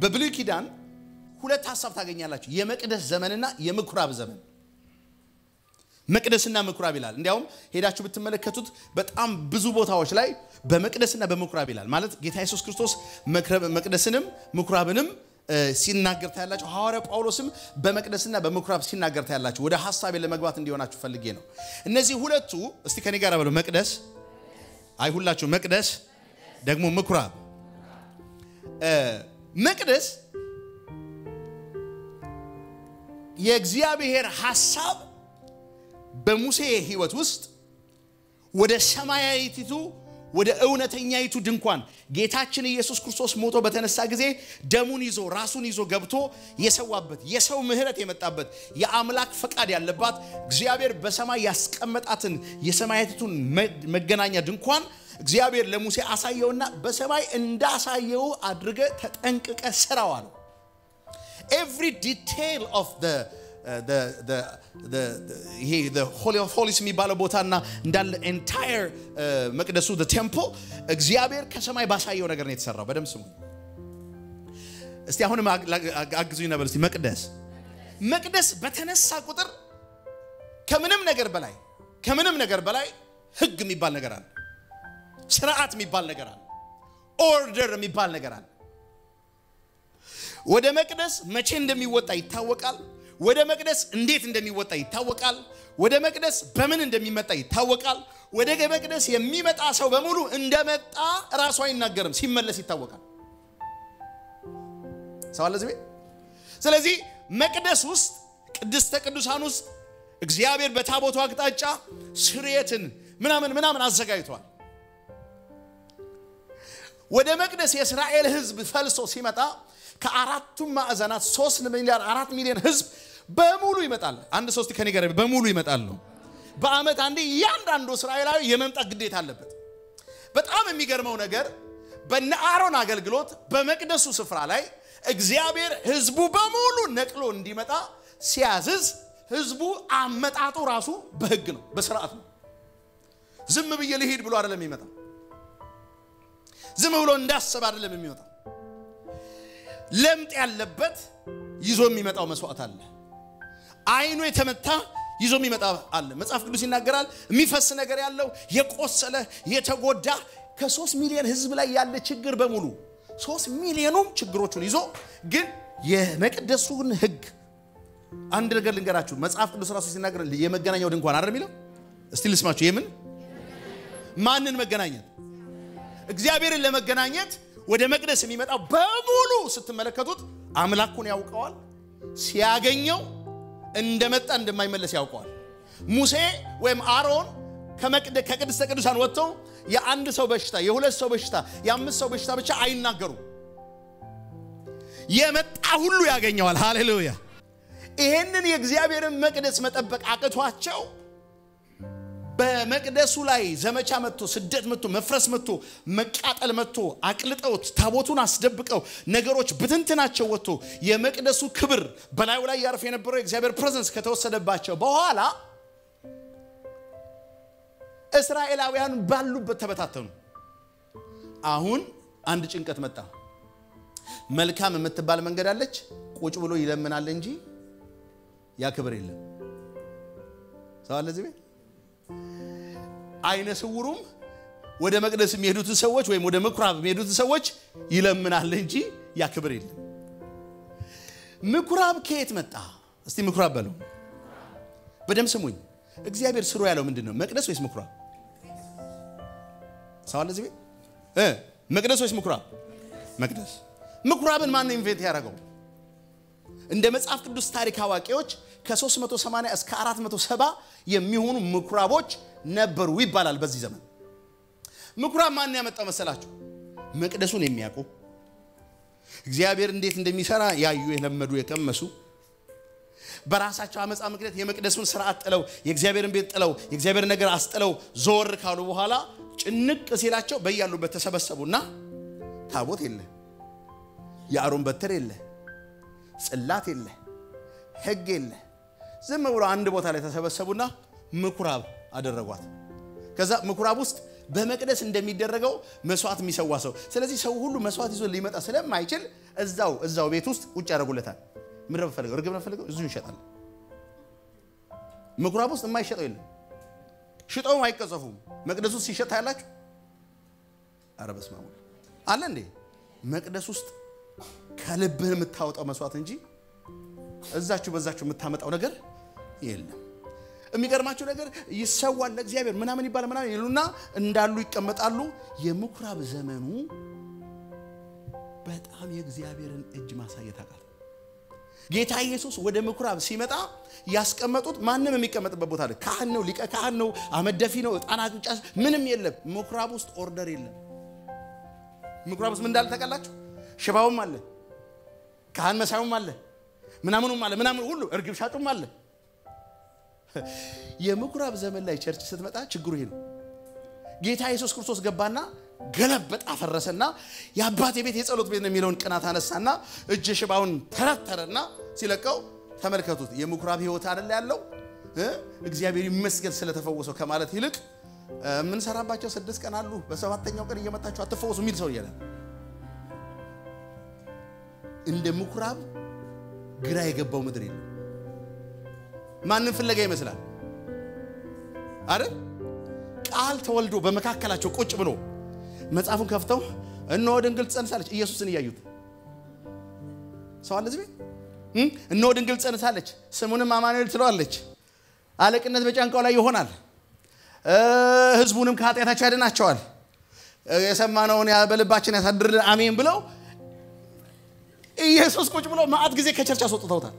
በብሉይ ኪዳን ሁለት ሀሳብ ታገኛላችሁ። የመቅደስ ዘመንና የምኩራብ ዘመን። መቅደስና ምኩራብ ይላል። እንዲያውም ሄዳችሁ ብትመለከቱት በጣም ብዙ ቦታዎች ላይ በመቅደስና በምኩራብ ይላል። ማለት ጌታ ኢየሱስ ክርስቶስ መቅደስንም ምኩራብንም ሲናገር ታያላችሁ። ሐዋርያ ጳውሎስም በመቅደስና በምኩራብ ሲናገር ታያላችሁ። ወደ ሀሳቤ ለመግባት እንዲሆናችሁ ፈልጌ ነው። እነዚህ ሁለቱ እስቲ ከኔ ጋር በሉ። መቅደስ አይ ሁላችሁ መቅደስ ደግሞ ምኩራብ። መቅደስ የእግዚአብሔር ሐሳብ በሙሴ ሕይወት ውስጥ ወደ ሰማያዊቲቱ ወደ እውነተኛይቱ ድንኳን ጌታችን ኢየሱስ ክርስቶስ ሞቶ በተነሳ ጊዜ ደሙን ይዞ ራሱን ይዞ ገብቶ የሰዋበት የሰው ምሕረት የመጣበት የአምላክ ፈቃድ ያለባት እግዚአብሔር በሰማይ ያስቀመጣትን የሰማያዊቱን መገናኛ ድንኳን እግዚአብሔር ለሙሴ አሳየውና በሰማይ እንዳሳየው አድርገ ተጠንቅቀ ስራው አለው። ኤቭሪ ዲቴይል ኦፍ ይሄ ሆሊ ኦፍ ሆሊስ የሚባለው ቦታና እንዳለ ኤንታየር መቅደሱ ቴምፕል እግዚአብሔር ከሰማይ ባሳየው ነገር ነው የተሰራው። በደምብ ስሙ እስቲ። አሁንም አግዙኝ ነበር እስቲ። መቅደስ መቅደስ በተነሳ ቁጥር ከምንም ነገር በላይ ከምንም ነገር በላይ ህግ የሚባል ነገር አለ። ስርዓት የሚባል ነገር አለ። ኦርደር የሚባል ነገር አለ። ወደ መቅደስ መቼ እንደሚወጣ ይታወቃል። ወደ መቅደስ እንዴት እንደሚወጣ ይታወቃል። ወደ መቅደስ በምን እንደሚመጣ ይታወቃል። ወደ መቅደስ የሚመጣ ሰው በሙሉ እንደመጣ ራሱ አይናገርም፣ ሲመለስ ይታወቃል። ሰው አለ እዚህ ቤት። ስለዚህ መቅደስ ውስጥ ቅድስተ ቅዱሳን ውስጥ እግዚአብሔር በታቦቱ አቅጣጫ ስርየትን ምናምን ምናምን አዘጋጅቷል። ወደ መቅደስ የእስራኤል ሕዝብ ፈልሶ ሲመጣ ከአራቱም ማዕዘናት ሶስት ሚሊዮን አራት ሚሊዮን ህዝብ በሙሉ ይመጣል። አንድ ሶስት ከኔ ጋር በሙሉ ይመጣል ነው። በአመት አንዴ እያንዳንዱ እስራኤላዊ የመምጣት ግዴታ አለበት። በጣም የሚገርመው ነገር በነ አሮን አገልግሎት በመቅደሱ ስፍራ ላይ እግዚአብሔር ህዝቡ በሙሉ ነቅሎ እንዲመጣ ሲያዝዝ ህዝቡ አመጣጡ ራሱ በህግ ነው፣ በስርዓት ነው። ዝም ብዬ ልሂድ ብሎ አይደለም የሚመጣ። ዝም ብሎ እንዳሰብ አይደለም የሚመጣ ለምጥ ያለበት ይዞ የሚመጣው መስዋዕት አለ። አይኑ የተመታ ይዞ የሚመጣ አለ። መጽሐፍ ቅዱስ ይናገራል። የሚፈስ ነገር ያለው የቆሰለ የተጎዳ ከሶስት ሚሊዮን ህዝብ ላይ ያለ ችግር በሙሉ ሶስት ሚሊዮኑም ችግሮቹን ይዞ ግን የመቅደሱን ህግ አንድ ነገር ልንገራችሁ። መጽሐፍ ቅዱስ ራሱ ሲናገር የመገናኛው ድንኳን አይደል የሚለው? እስቲ ልስማችሁ። የምን ማንን መገናኘት? እግዚአብሔርን ለመገናኘት ወደ መቅደስ የሚመጣው በሙሉ ስትመለከቱት አምላኩን ያውቀዋል። ሲያገኘው እንደመጣ እንደማይመለስ ያውቀዋል። ሙሴ ወይም አሮን ከቅድስተ ቅዱሳን ወጥተው የአንድ ሰው በሽታ፣ የሁለት ሰው በሽታ፣ የአምስት ሰው በሽታ ብቻ አይናገሩም። የመጣ ሁሉ ያገኘዋል። ሃሌሉያ! ይሄንን የእግዚአብሔርን መቅደስ መጠበቅ አቅቷቸው በመቅደሱ ላይ ዘመቻ መጥቶ ስደት መጥቶ መፍረስ መጥቶ መቃጠል መጥቶ አቅልጠውት ታቦቱን አስደብቀው ነገሮች ብትንትናቸው ወጥቶ የመቅደሱ ክብር በላዩ ላይ ያርፍ የነበረው የእግዚአብሔር ፕሬዘንስ ከተወሰደባቸው በኋላ እስራኤላውያን ባሉበት ተበታተኑ። አሁን አንድ ጭንቀት መጣ። መልካም የምትባል መንገድ አለች። ቁጭ ብሎ ይለምናል እንጂ ያ ክብር የለም። ሰው አለ እዚህ ቤት አይነ ስውሩም ወደ መቅደስ የሚሄዱትን ሰዎች ወይም ወደ ምኩራብ የሚሄዱትን ሰዎች ይለምናል እንጂ ያ ክብር የለም። ምኩራብ ከየት መጣ? እስቲ ምኩራብ በለው። በደም ስሙኝ። እግዚአብሔር ስሩ ያለው ምንድን ነው? መቅደስ ወይስ ምኩራብ? ሰው አለ እዚህ ቤት እ መቅደስ ወይስ ምኩራብ? መቅደስ። ምኩራብን ማን ነው ኢንቨንት ያደረገው? እንደ መጽሐፍ ቅዱስ ታሪክ አዋቂዎች ከ380 እስከ 470 የሚሆኑ ምኩራቦች ነበሩ ይባላል። በዚህ ዘመን ምኩራብ ማን ያመጣው መሰላችሁ? መቅደሱን የሚያውቁ እግዚአብሔር እንዴት እንደሚሰራ ያዩ፣ የለመዱ፣ የቀመሱ በራሳቸው አመፃ ምክንያት የመቅደሱን ስርዓት ጥለው የእግዚአብሔርን ቤት ጥለው የእግዚአብሔር ነገር አስጥለው ዞር ካሉ በኋላ ጭንቅ ሲላቸው በያሉበት ተሰበሰቡና ታቦት የለ፣ የአሮን በትር የለ፣ ጽላት የለ፣ ሕግ የለ። ዝም ብሎ አንድ ቦታ ላይ ተሰበሰቡና ምኩራብ አደረጓት። ከዛ ምኩራብ ውስጥ በመቅደስ እንደሚደረገው መስዋዕት የሚሰዋ ሰው። ስለዚህ ሰው ሁሉ መስዋዕት ይዞ ሊመጣ ስለማይችል እዛው እዛው ቤት ውስጥ ቁጭ ያደርጉለታል። ምን ነው የምፈልገው? እርግብ ነው የምፈልገው? እዚሁ ይሸጣል። ምኩራብ ውስጥ የማይሸጠው የለም። ሽጠውም አይቀጸፉም። መቅደስ ውስጥ ሲሸጥ ታያላችሁ። ኧረ በስመ አብ አለ እንዴ! መቅደስ ውስጥ ከልብህ የምታወጣው መስዋዕት እንጂ እዛችሁ በዛችሁ የምታመጣው ነገር የለም። የሚገርማችሁ ነገር ይሰዋል ለእግዚአብሔር ምናምን ይባል ምናምን ይሉና እንዳሉ ይቀመጣሉ። የምኩራብ ዘመኑ በጣም የእግዚአብሔርን እጅ ማሳየት አቃት። ጌታ ኢየሱስ ወደ ምኩራብ ሲመጣ ያስቀመጡት ማንም የሚቀመጥበት ቦታ አለ። ካህን ነው፣ ሊቀ ካህን ነው፣ አመደፊ ነው፣ ዕጣን አጭስ ምንም የለም። ምኩራብ ውስጥ ኦርደር የለም። ምኩራብ ውስጥ ምን እንዳለ ታውቃላችሁ? ሽባውም አለ፣ ካህን መሳዩም አለ፣ ምናምኑም አለ፣ ምናምን ሁሉ እርግብ ሻጩም አለ። የምኩራብ ዘመን ላይ ቸርች ስትመጣ ችግሩ ይሄ ነው። ጌታ ኢየሱስ ክርስቶስ ገባና ገለበጥ አፈረሰና የአባቴ ቤት የጸሎት ቤት ነው የሚለውን ቅናት አነሳና እጅ ሽባውን ተረተረና ሲለቀው ተመልከቱት። የምኩራብ ህይወት አይደል ያለው እግዚአብሔር ይመስገን ስለተፈወሰው ከማለት ይልቅ የምንሰራባቸው ስድስት ቀን አሉ፣ በሰባተኛው ቀን እየመጣችሁ አትፈወሱ የሚል ሰው እያለ እንደ ምኩራብ ግራ የገባው ምድር የለም። ማንን ፍለጋ ይመስላል አይደል? ቃል ተወልዶ በመካከላቸው ቁጭ ብሎ መጽሐፉን ከፍተው እነሆ ድንግል ትጸንሳለች። ኢየሱስን እያዩት ሰው አለ እዚህ ቤት። እነሆ ድንግል ትጸንሳለች፣ ስሙንም አማኑኤል ትለዋለች። አለቅነት በጫንቃው ላይ ይሆናል፣ ህዝቡንም ከኃጢአታቸው ያድናቸዋል። የሰማነውን በልባችን ያሳድርልን አሜን ብለው ኢየሱስ ቁጭ ብሎ ማዕት ጊዜ ከቸርች አስወጥተውታል።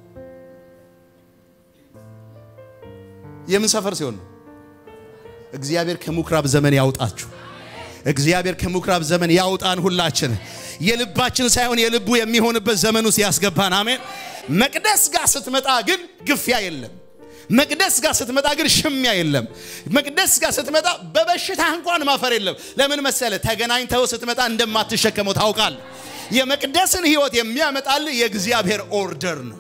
የምን ሰፈር ሲሆን ነው? እግዚአብሔር ከምኩራብ ዘመን ያውጣችሁ። እግዚአብሔር ከምኩራብ ዘመን ያውጣን። ሁላችን የልባችን ሳይሆን የልቡ የሚሆንበት ዘመን ውስጥ ያስገባን። አሜን። መቅደስ ጋር ስትመጣ ግን ግፊያ የለም። መቅደስ ጋር ስትመጣ ግን ሽሚያ የለም። መቅደስ ጋር ስትመጣ በበሽታ እንኳን ማፈር የለም። ለምን መሰለ? ተገናኝተው ስትመጣ እንደማትሸከመው ታውቃል። የመቅደስን ህይወት የሚያመጣል የእግዚአብሔር ኦርደር ነው።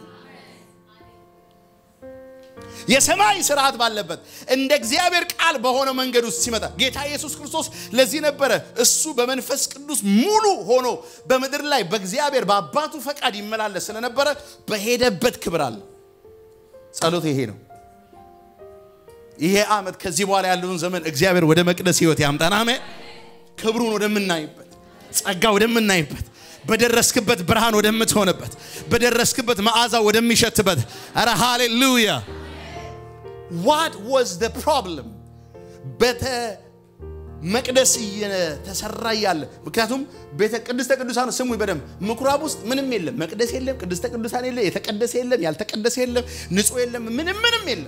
የሰማይ ስርዓት ባለበት እንደ እግዚአብሔር ቃል በሆነ መንገድ ውስጥ ሲመጣ ጌታ ኢየሱስ ክርስቶስ ለዚህ ነበረ እሱ በመንፈስ ቅዱስ ሙሉ ሆኖ በምድር ላይ በእግዚአብሔር በአባቱ ፈቃድ ይመላለስ ስለነበረ በሄደበት ክብር አለ። ጸሎት ይሄ ነው። ይሄ ዓመት ከዚህ በኋላ ያለውን ዘመን እግዚአብሔር ወደ መቅደስ ህይወት ያምጣን። አሜን። ክብሩን ወደምናይበት፣ ጸጋ ወደምናይበት በደረስክበት ብርሃን ወደምትሆንበት በደረስክበት መዓዛ ወደሚሸትበት ኧረ ሃሌሉያ ዋት ዋዝ ዘ ፕሮብለም ቤተ መቅደስ እየተሰራ እያለ ምክንያቱም ቤተ ቅድስተ ቅዱሳን ስሙ በደንብ ምኩራብ ውስጥ ምንም የለም መቅደስ የለም ቅድስተ ቅዱሳን የለም የተቀደሰ የለም ያልተቀደሰ የለም ንጹህ የለም ምንም ምንም የለም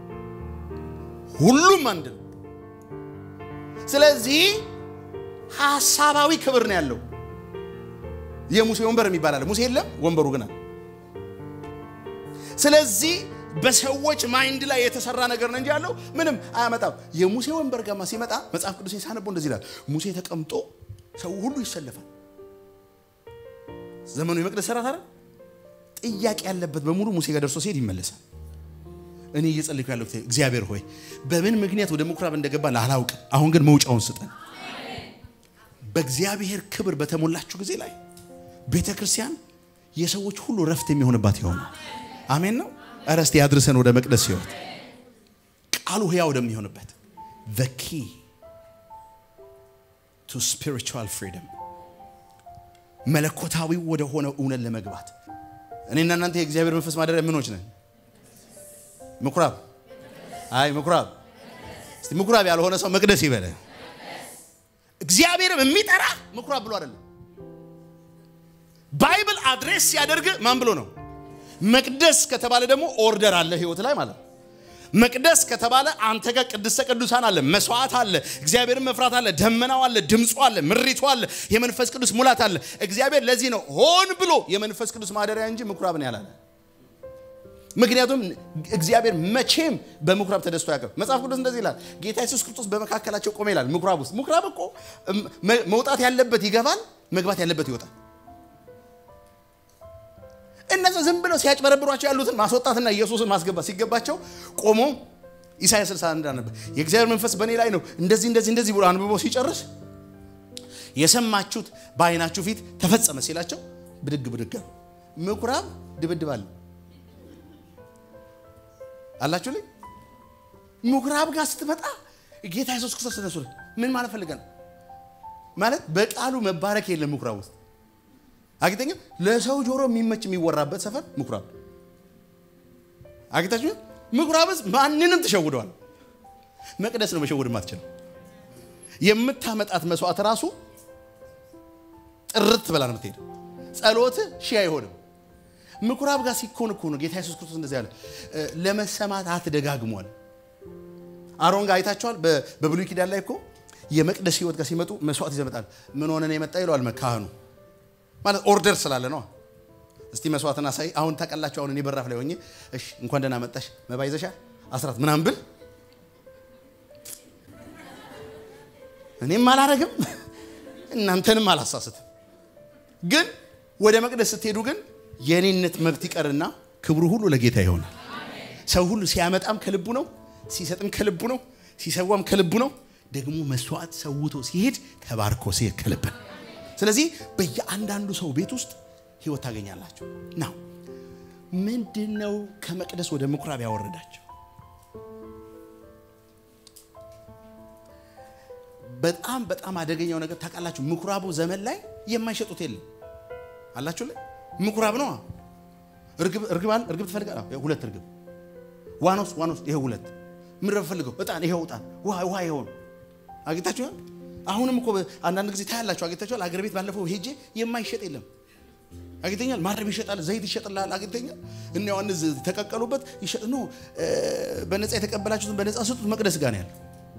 ሁሉም አንድ ነው ስለዚህ ሀሳባዊ ክብር ነው ያለው የሙሴ ወንበር የሚባል አለ ሙሴ የለም ወንበሩ ግን አለ ስለዚህ በሰዎች ማይንድ ላይ የተሰራ ነገር ነው እንጂ ያለው ምንም አያመጣም። የሙሴ ወንበር ጋማ ሲመጣ መጽሐፍ ቅዱስ ሳነበው እንደዚህ ይላል። ሙሴ ተቀምጦ ሰው ሁሉ ይሰለፋል። ዘመኑ የመቅደስ ሰራት አይደል? ጥያቄ ያለበት በሙሉ ሙሴ ጋር ደርሶ ሲሄድ ይመለሳል። እኔ እየጸለይኩ ያለው እግዚአብሔር ሆይ በምን ምክንያት ወደ ምኩራብ እንደገባ አላውቅም። አሁን ግን መውጫውን ስጠን። በእግዚአብሔር ክብር በተሞላችሁ ጊዜ ላይ ቤተ ክርስቲያን የሰዎች ሁሉ ረፍት የሚሆንባት ይሆናል። አሜን ነው። እረ እስቲ ያድርሰን ወደ መቅደስ ህይወት ቃሉ ህያው ወደሚሆንበት the key to spiritual freedom መለኮታዊ ወደ ሆነ እውነት ለመግባት እኔና እናንተ የእግዚአብሔር መንፈስ ማደሪያ ምኖች ነን ምኩራብ አይ ምኩራብ እስቲ ምኩራብ ያልሆነ ሰው መቅደስ ይበለ እግዚአብሔርም የሚጠራ ምኩራብ ብሎ አይደለም ባይብል አድሬስ ሲያደርግ ማን ብሎ ነው መቅደስ ከተባለ ደግሞ ኦርደር አለ ህይወት ላይ ማለት ነው። መቅደስ ከተባለ አንተ ጋር ቅድስተ ቅዱሳን አለ፣ መስዋዕት አለ፣ እግዚአብሔርን መፍራት አለ፣ ደመናው አለ፣ ድምፁ አለ፣ ምሪቱ አለ፣ የመንፈስ ቅዱስ ሙላት አለ። እግዚአብሔር ለዚህ ነው ሆን ብሎ የመንፈስ ቅዱስ ማደሪያ እንጂ ምኩራብን ያላለ። ምክንያቱም እግዚአብሔር መቼም በምኩራብ ተደስቶ ያውቅም። መጽሐፍ ቅዱስ እንደዚህ ይላል፣ ጌታ ኢየሱስ ክርስቶስ በመካከላቸው ቆመ ይላል። ምኩራብ ውስጥ ምኩራብ እኮ መውጣት ያለበት ይገባል፣ መግባት ያለበት ይወጣል። እነዛ ዝም ብለው ሲያጭበረብሯቸው ያሉትን ማስወጣትና ኢየሱስን ማስገባት ሲገባቸው ቆሞ ኢሳያስ 61 ነበር። የእግዚአብሔር መንፈስ በእኔ ላይ ነው እንደዚህ እንደዚህ እንደዚህ ብሎ አንብቦ ሲጨርስ የሰማችሁት በዓይናችሁ ፊት ተፈጸመ ሲላቸው ብድግ ብድግ አሉ። ምኩራብ ድብድብ አለ አላችሁ ላይ ምኩራብ ጋር ስትመጣ ጌታ ኢየሱስ ክርስቶስ ተነሱ። ምን ማለት ፈልገ ነው? ማለት በቃሉ መባረክ የለም ምኩራብ ውስጥ አግኝተኛ ለሰው ጆሮ የሚመች የሚወራበት ሰፈር ምኩራብ አግኝታችሁ ምኩራብስ ማንንም ትሸውደዋል። መቅደስ ነው መሸወድ ማትችለው። የምታመጣት መስዋዕት ራሱ ጥርት ብላ ነው የምትሄድ። ጸሎት ሺህ አይሆንም። ምኩራብ ጋር ሲኮን እኮ ነው ጌታ ኢየሱስ ክርስቶስ እንደዚህ ያለ ለመሰማት አትደጋግሟል። አሮን ጋር አይታችኋል። በብሉይ ኪዳን ላይ እኮ የመቅደስ ህይወት ጋር ሲመጡ መስዋዕት ይዘው ይመጣል። ምን ሆነ ነው የመጣ ይለዋል ካህኑ። ማለት ኦርደር ስላለ ነው። እስቲ መስዋዕትን አሳይ። አሁን ታውቃላችሁ። አሁን እኔ በራፍ ላይ ሆኜ እሺ እንኳን ደህና መጣሽ መባ ይዘሻል አስራት ምናምን ብል እኔም አላረግም እናንተንም አላሳስትም። ግን ወደ መቅደስ ስትሄዱ ግን የኔነት መብት ይቀርና ክብሩ ሁሉ ለጌታ ይሆናል። ሰው ሁሉ ሲያመጣም ከልቡ ነው፣ ሲሰጥም ከልቡ ነው፣ ሲሰዋም ከልቡ ነው። ደግሞ መስዋዕት ሰውቶ ሲሄድ ተባርኮ ሲሄድ ከልብ ነው። ስለዚህ በየአንዳንዱ ሰው ቤት ውስጥ ህይወት ታገኛላችሁ። ናው ምንድን ነው ከመቅደስ ወደ ምኩራብ ያወረዳቸው? በጣም በጣም አደገኛው ነገር ታውቃላችሁ። ምኩራቡ ዘመን ላይ የማይሸጡት የለም አላችሁ ላይ ምኩራብ ነው። እርግብ እርግብ ትፈልጋል። ሁለት እርግብ ዋኖስ ዋኖስ ይሄው ሁለት ምድረ ፈልገው እጣን ይሄው እጣን ውሃ ውሃ ይሆን አግኝታችኋል። አሁንም እኮ አንዳንድ ጊዜ ታያላችሁ። አግኝታችኋል። አገር ቤት ባለፈው ሄጄ የማይሸጥ የለም አግኝተኛል። ማረብ ይሸጣል፣ ዘይት ይሸጥላል። አግኝተኛል። እነ ዮሐንስ ተቀቀሉበት ይሸጥ ነው። በነፃ የተቀበላችሁትን በነፃ ስጡት። መቅደስ ጋር ነው ያለው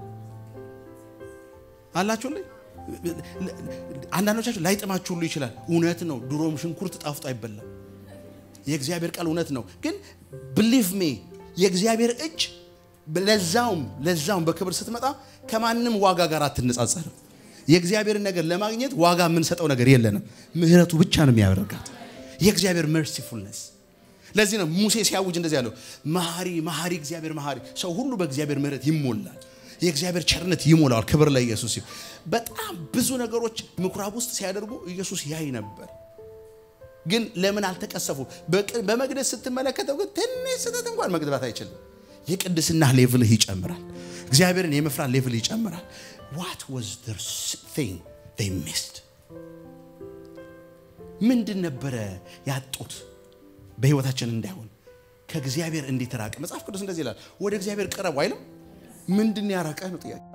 አላችሁ ላይ አንዳንዶቻችሁ ላይጥማችሁ ሁሉ ይችላል። እውነት ነው። ድሮም ሽንኩርት ጣፍጦ አይበላም። የእግዚአብሔር ቃል እውነት ነው። ግን ብሊቭ ሜ የእግዚአብሔር እጅ ለዛውም ለዛውም በክብር ስትመጣ ከማንም ዋጋ ጋር አትነጻጸርም። የእግዚአብሔርን ነገር ለማግኘት ዋጋ የምንሰጠው ነገር የለንም። ምሕረቱ ብቻ ነው የሚያደርጋት የእግዚአብሔር መርሲፉልነስ። ለዚህ ነው ሙሴ ሲያውጅ እንደዚህ ያለው መሐሪ መሐሪ እግዚአብሔር መሐሪ፣ ሰው ሁሉ በእግዚአብሔር ምሕረት ይሞላል። የእግዚአብሔር ቸርነት ይሞላዋል። ክብር ለኢየሱስ ይሁን። በጣም ብዙ ነገሮች ምኩራብ ውስጥ ሲያደርጉ ኢየሱስ ያይ ነበር። ግን ለምን አልተቀሰፉ? በመቅደስ ስትመለከተው ግን ትንሽ ስህተት እንኳን መግባት አይችልም። የቅድስና ሌቭልህ ይጨምራል። እግዚአብሔርን የመፍራት ሌቭል ይጨምራል። ዋት ዋዝ ዘር ቲንግ ዜይ ሚስድ? ምንድን ነበረ ያጡት በህይወታችን እንዳይሆን ከእግዚአብሔር እንዴት ራቅ? መጽሐፍ ቅዱስ እንደዚህ ይላል፣ ወደ እግዚአብሔር ቅረቡ አይልም? ምንድን ያራቀህ ነው ጥያቄ